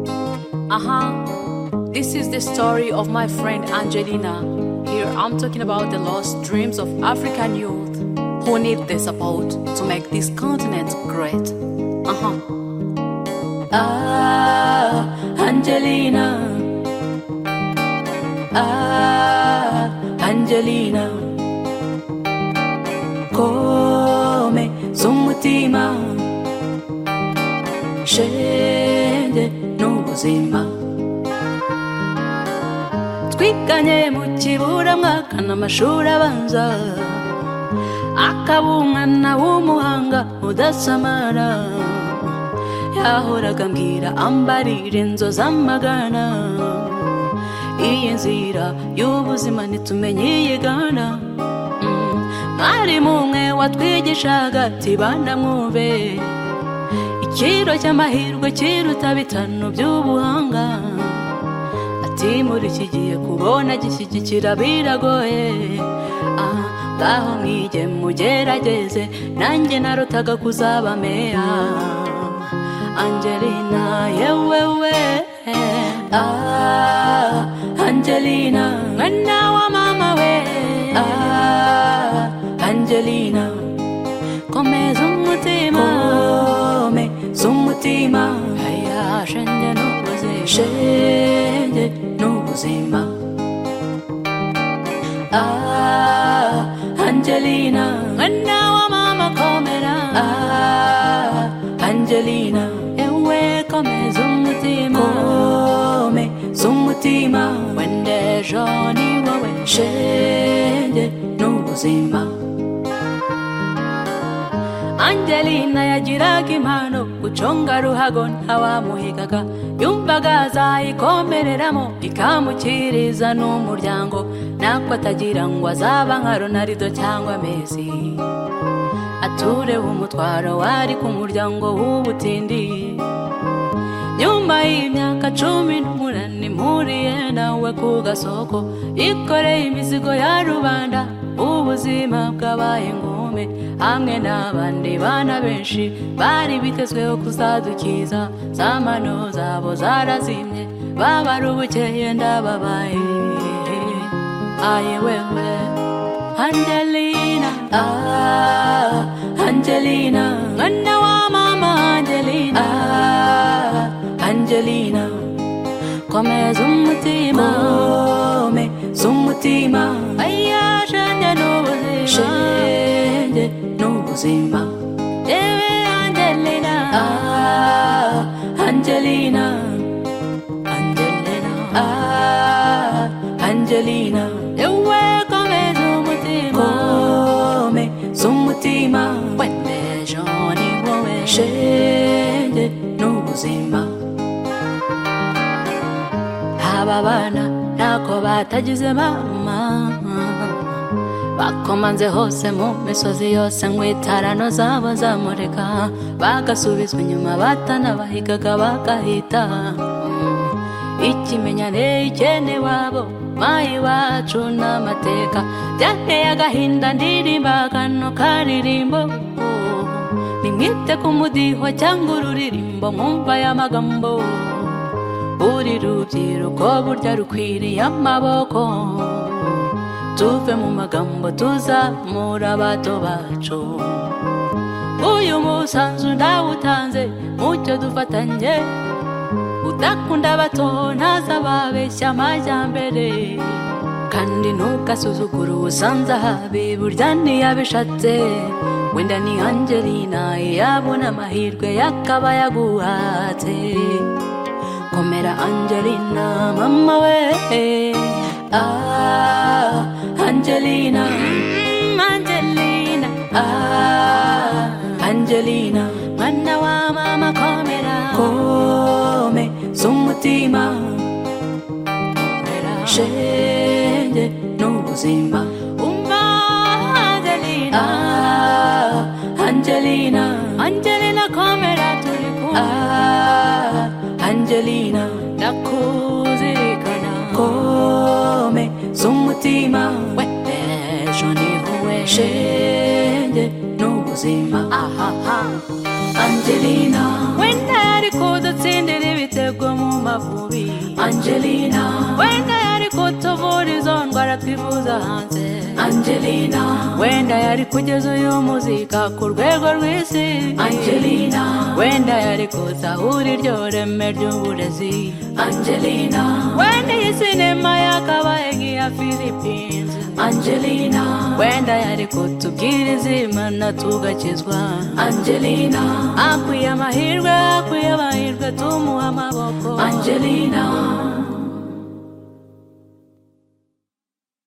Uh huh. This is the story of my friend Angelina. Here I'm talking about the lost dreams of African youth who need the support to make this continent great. Uh huh. Ah, Angelina. Ah, Angelina. Come z'umutima shende n'ubuzima twiganye mu kibura mwakana amashuri abanza akaba umwana w'umuhanga udasamara yahoraga mbwira ambarira inzozi amagana iyi nzira y'ubuzima ntitumenye iyigana Mm. mwarimu umwe watwigishaga ati bana mwumve ikiro cy'amahirwe kiruta bitanu by'ubuhanga ati muri iki gihe kubona gishyigikira biragoye ah ngaho mwige mugerageze nanjye narutaga kuzaba meya angelina yewewe ah angelina mwana wa mama we ah angelina come z'umutima come z'umutima aya shenge n'ubuzima shenge n'ubuzima ah angelina mwana wa mama komera ah angelina ewe come z'umutima come z'umutima wende joni wawe shenge n'ubuzima angelina yagiraga impano guconga ruhago ntawamuhigaga yumvaga azayikomereramo ikamukiriza n'umuryango nako atagira ngo azaba nka ronarido cyangwa mezi atureho umutwaro wari ku muryango w'ubutindi nyuma y'imyaka cumi n'umunani mpuriye nawe ku gasoko yikoreye imizigo ya rubanda ubuzima bwabaye ngume hamwe n'abandi bana benshi bari bitezweho kuzadukiza za mano zabo zarazimye babara ubukeye ndababaye aye wewe angelina ah angelina mwana wa mama angelina ah angelina Come z'umutima Come z'umutima Aya shenge n'ubuzima Shenge n'ubuzima Ewe Angelina Ah Angelina Angelina Ah Angelina Ewe come z'umutima Come z'umutima Wende joni wowe Shenge n'ubuzima aba bana ntako batagize mama bakomanze hose mu misozi yose ngo itarano zabo zamureka bagasubizwa inyuma batanabahigaga bagahita ikimenyane ikene wabo mayi wacu n'amateka byateye agahinda ndirimbaga no karirimbo nimwite ku mudiho cyangwa ururirimbo mwumva aya magambo buri rubyiruko burya rukwiriye amaboko tuve mu magambo tuzamura abato bacu uyu musanzu ndawutanze mucyo dufatanye udakunda abato ntazababeshya amajyambere kandi ntugasuzugure ubusanze ahabi burya ntiyabishatse wenda ni angelina yabona amahirwe yakaba yaguhatse komera angelina mama we ah angelina Mm, angelina ah angelina mwana wa mama komera kome z'umutima komera shenge n'ubuzima umva angelina ah angelina angelina komera turi kumwe ah angelina ndakuzirikana kome z'umutima wende ejo nihuwe shenge n'ubuzima ahaha angelina wenda yari kudutsindira ibitego mu mavubi Angelina, wenda yari kutuvura izo ndwara twivuza hanze Angelina, wenda yari kugeza uyu muzika ku rwego rw'isi Angelina, wenda yari kuzahura iryo reme ry'uburezi Angelina, wenda iyi sinema yakabaye nk'iya philippines Angelina, wenda yari kutubwira izimana tugakizwa Angelina, akwiye amahirwe akwiye amahirwe tumuha amaboko Angelina,